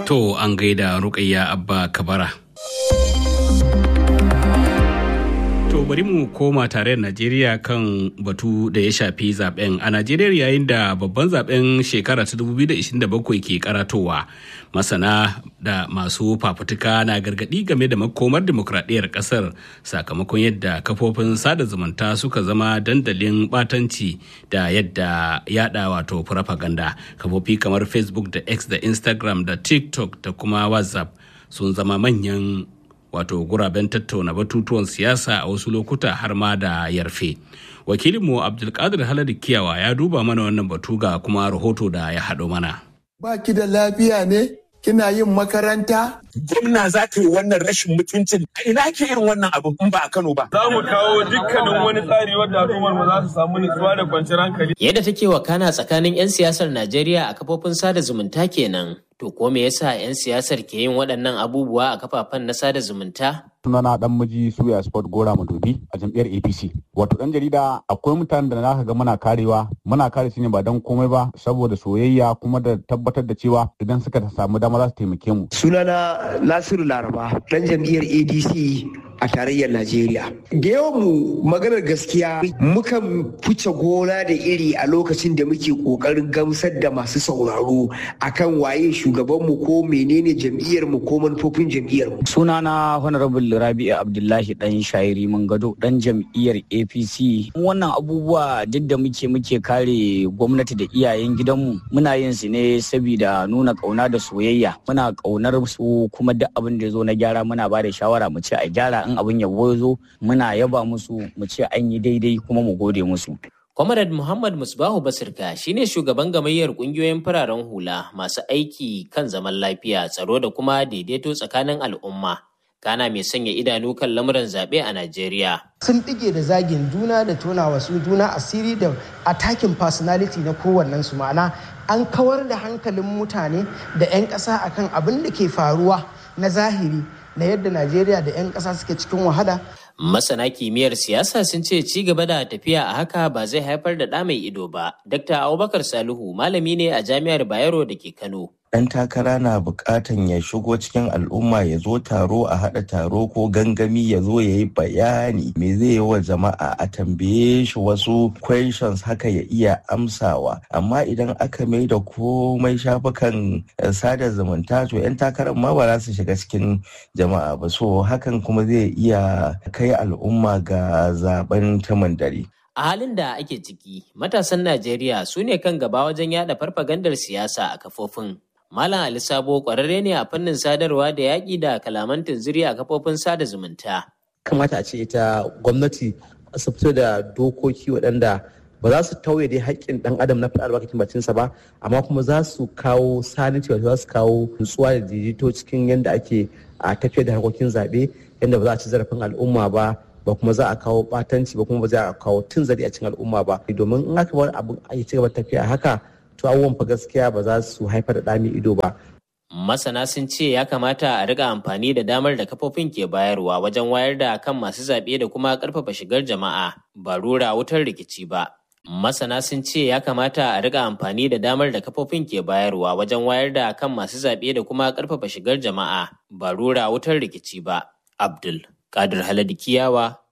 To an gaida Rukayya Abba Kabara. To bari mu koma tarayyar Najeriya kan batu da ya shafi zaben a Najeriya yayin da babban zaben shekara ta 2027 ke karatowa. Masana da masu fafutuka na gargadi game da makomar demokradiyyar kasar sakamakon yadda kafofin sada zumunta suka zama dandalin batanci da yadda yada wato propaganda. Kafofi kamar Facebook da X da Instagram da TikTok da kuma WhatsApp sun zama manyan wato guraben tattauna batutuwan siyasa a wasu lokuta har ma da yarfe wakilinmu abdulkadir haladu kiyawa ya duba mana wannan batu ga kuma rahoto da ya haɗo mana ba ki da lafiya ne kina yin makaranta gwamna za ta yi wannan rashin mutuncin a ina ke irin wannan abu in ba a Kano ba. Za mu kawo dukkanin wani tsari wanda al'ummar mu za su samu nutsuwa da kwanciyar hankali. Yadda take wakana tsakanin 'yan siyasar Najeriya a kafofin sada zumunta kenan. To ko me yasa 'yan siyasar ke yin waɗannan abubuwa a kafafen na sada zumunta? sunana dan miji suya sport gora madobi a jam'iyyar apc wato dan jarida akwai mutanen da naka ga muna karewa muna kare su ne ba dan komai ba saboda soyayya kuma da tabbatar da cewa idan suka samu dama za su taimake mu sunana nasiru laraba dan jam'iyyar adc a tarayyar najeriya da yawan mu maganar gaskiya mukan fice gona da iri a lokacin da muke kokarin gamsar da masu sauraro akan waye shugabanmu ko menene jam'iyyar mu ko manufofin jam'iyyar mu sunana honorable rabi'u abdullahi dan shairi gado dan jam'iyyar apc wannan abubuwa duk da muke muke kare gwamnati da iyayen gidanmu muna yin su ne saboda nuna kauna da soyayya muna kaunar su kuma duk abin da ya zo na gyara muna ba da shawara mu ce a gyara in abin yabo ya zo muna yaba musu mu ce an yi daidai kuma mu gode musu Comrade Muhammad Musbahu Basirka shine shugaban gamayyar kungiyoyin fararen hula masu aiki kan zaman lafiya, tsaro da kuma daidaito tsakanin al'umma. Kana mai sanya idanu kan lamuran zaɓe a Najeriya. Sun ɗige da zagin juna da tona wasu juna asiri da attacking personality na kowannen su ma'ana an kawar da hankalin mutane da 'yan ƙasa akan abin da ke faruwa na zahiri na yadda Najeriya da 'yan ƙasa suke cikin wahala Masana kimiyyar siyasa sun ce ci gaba da tafiya a haka ba zai haifar da ɗa mai ido ba. Dr. Abubakar Salihu malami ne a Jami'ar Bayero da ke Kano. ɗan takara na buƙatan ya shigo cikin al'umma ya zo taro a haɗa taro ko gangami ya zo ya yi bayani me zai yi wa jama'a a tambaye shi wasu questions haka ya iya amsawa amma idan aka mai da komai shafukan sada zumunta to 'yan takarar ma ba za su shiga cikin jama'a ba so hakan kuma zai iya kai al'umma ga zaben taman dare. A halin da ake ciki, matasan Najeriya su ne kan gaba wajen yada farfagandar siyasa a kafofin. Malam Ali Sabo kwararre ne a fannin sadarwa da yaƙi da kalaman tunziri a kafofin sada zumunta. Kamata a ce ita gwamnati su fito da dokoki waɗanda ba za su tauye dai haƙƙin ɗan adam na faɗa albarkacin bacinsa ba amma kuma za su kawo saniti wato za su kawo nutsuwa da daidaito cikin yadda ake a tafiyar da harkokin zaɓe yadda ba za a ci zarafin al'umma ba ba kuma za a kawo ɓatanci ba kuma ba za a kawo tun zari a cikin al'umma ba domin in aka bar abin a ci gaba tafiya haka to abubuwan fa gaskiya ba za su haifar da ɗami ido ba. Masana sun ce ya kamata a riga amfani da damar da kafofin ke bayarwa wajen wayar da kan masu zaɓe da kuma ƙarfafa shigar jama'a ba rura wutar rikici ba. Masana sun ce ya kamata a riga amfani da damar da kafofin ke bayarwa wajen wayar da kan masu zaɓe da kuma ƙarfafa shigar jama'a ba rura wutar rikici ba. Abdul Kadir Haladu Kiyawa,